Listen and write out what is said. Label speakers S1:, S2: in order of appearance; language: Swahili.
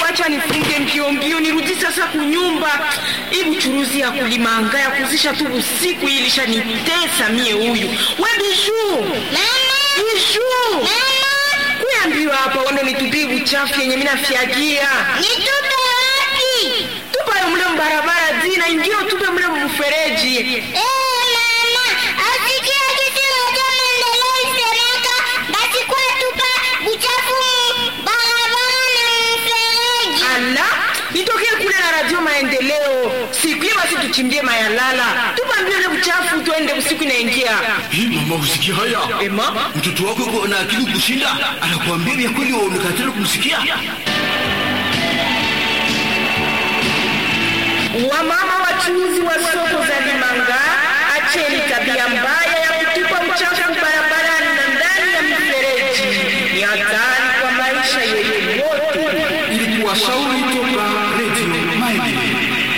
S1: acha nifunge mbio mbio nirudi sasa kunyumba. Hii buchuruzi ya kulimanga ya kuzisha tu usiku hii ilishanitesa mie huyu. We Bijuu. Bijuu. Kuambiwa hapa wando nitupie buchafu yenye mimi nafyagia.
S2: Nitupe wapi?
S1: Tupa yo mle mbarabara zina ingine tupe mle mfereji.
S2: Eh, mama, asikia kitu moja maendeleo isemeka, basi kwa tupa buchafu mu barabara na mfereji.
S1: Ala, nitokee kule na radio maendeleo. Siku hiyo basi tuchimbie mayalala. Tupa mbio ile buchafu tuende usiku inaingia.
S3: Hii mama, usikia haya?
S1: Ema?
S3: Mtoto wako yuko na akili kushinda, anakuambia vya kweli, waonekatana kumsikia.
S1: Wamama wachuuzi wa soko za Limanga, acheni tabia mbaya ya kutupa uchafu barabarani na ndani ya mifereji. Ni hatari kwa maisha yetu wote.
S3: Ili kuwashauri